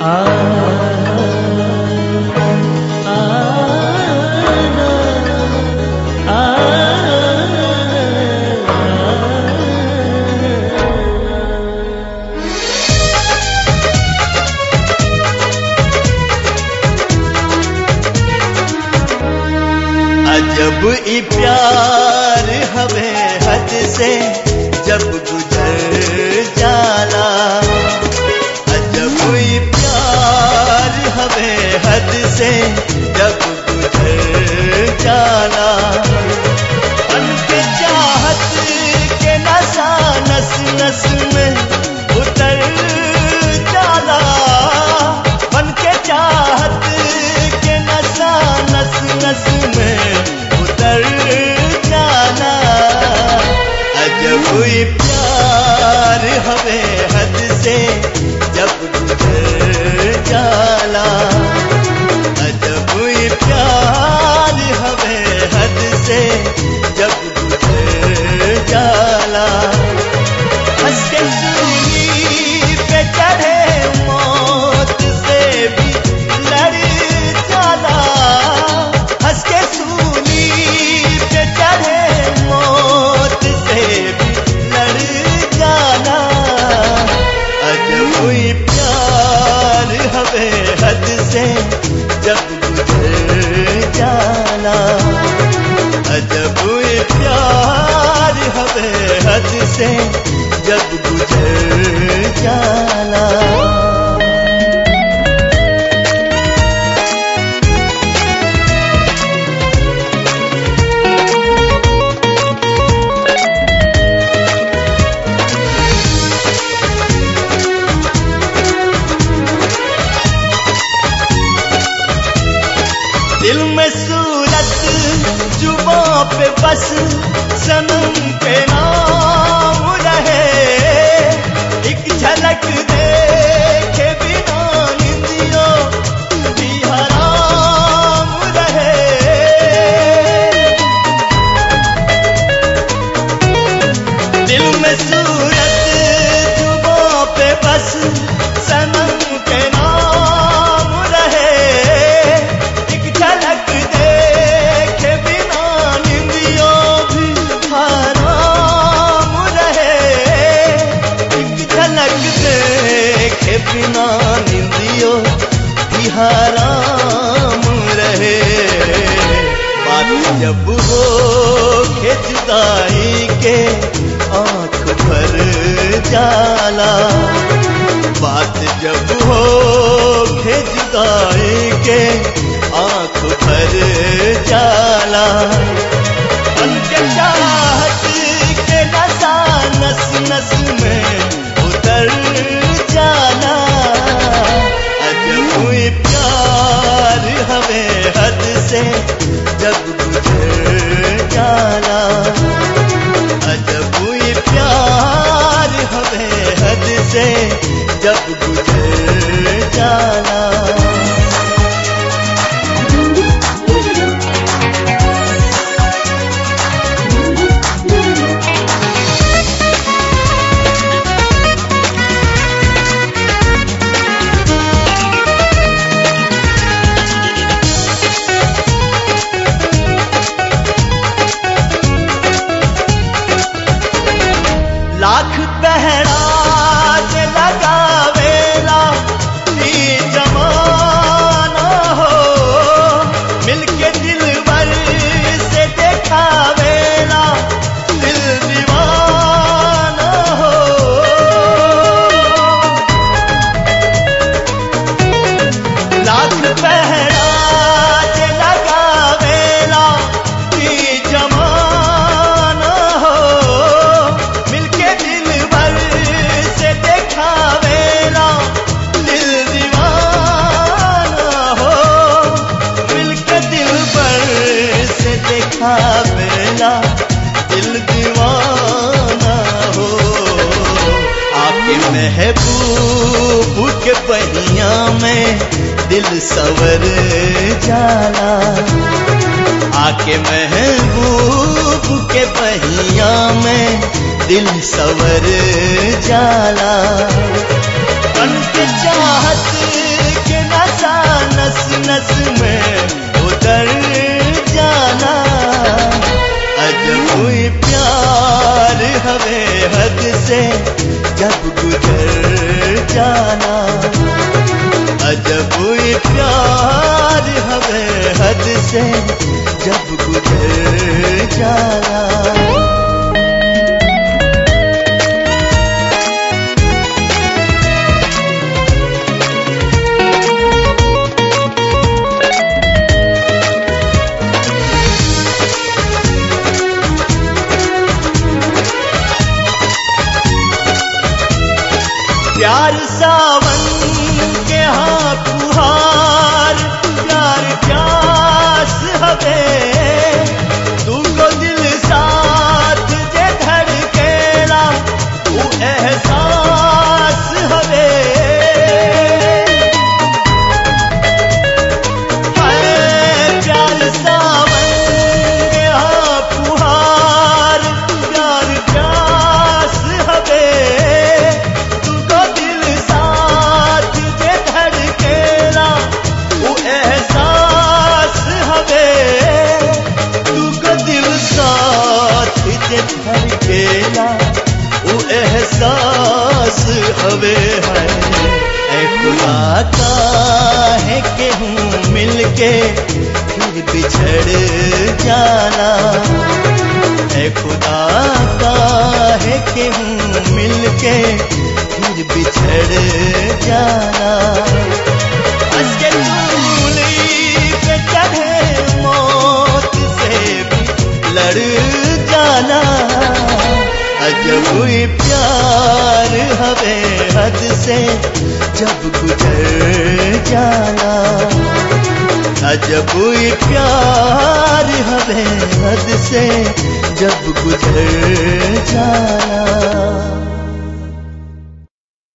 अजब ई प्यार हवे हद से जब गुजर जाला अजब ई प्यार हवे हद से जब गुजर जाला बन के चाहत के नशा नस नस में उतर जाला बन के चाहत के नशा नस नस में उतर जाना अजब ही प्यार हवे हद से जब गुजर जाला अजब ही प्यार हवे हद से जब गुजर जाला हंस के सूली पे चढ़े मौत से भी लड़ जाला हंस के सूली पे चढ़े मौत से भी लड़ जाला अजब हुई प्यार हवे हद से जब गुजर जाला अजब हुई प्यार हवे हद से जब गुजर जाला दिल में सूरत जुबा पे बस सनम के नाम रहे एक झलक देखे बिना निंदियों भी हराम रहे दिल में सूरत जुबा पे बस सनम के नाम रहे एक झलक देखे बिना निंदियों भी हराम रहे एक झलक देखे बिना निंदियों भी हराम रहे बात जब हो के जुदाई के आंख भर जाला बात जब हो के जुदाई के आंख भर जाला बन के चाहत के नशा नस नस में उतर जाला अजब हुई प्यार हवे हद से जब गुजर जाला अजब हुई प्यार हवे हद से जब गुजर जाला लाख पहराज लगावेला ई जमाना हो मिलके दिल भर से देखावेला दिल दीवाना हो लाख पहराज लगावेला ई जमाना हो मिलके दिल भर से देखावेला दिल दीवाना हो मिलके दिल भर से देखावेला दिल दीवाना हो आपके महबूब के पहिया में दिल सवर जाला आके महबूब के पहिया में दिल सवर जाला बन के चाहत नस में उतर जाना अजब हुई प्यार हवे हद से जब गुजर जाना अजब हुई प्यार हवे हद से जब गुजर जाना प्यार सावन के हाँ फुहार प्यार प्यास हवे तू को दिल साथ जे धड़केला वो एहसास हवे हाय प्यार सावन के हाँ फुहार प्यार प्यास हवे तुमको दिल साथ जे धड़केला वो एहसास हवे तुमको दिल साथ जे धड़केला वो एहसास हवे है ऐ खुदा का है कि हूँ मिलके फिर बिछड़ जाना है खुदा का है कि हूँ मिलके फिर बिछड़ जाना हंस के सूली पे चढ़े मौत से भी लड़ जाना अजब हुई प्यार हवे हद से जब गुजर जाना अजब हुई प्यार हवे हद से जब गुजर जाना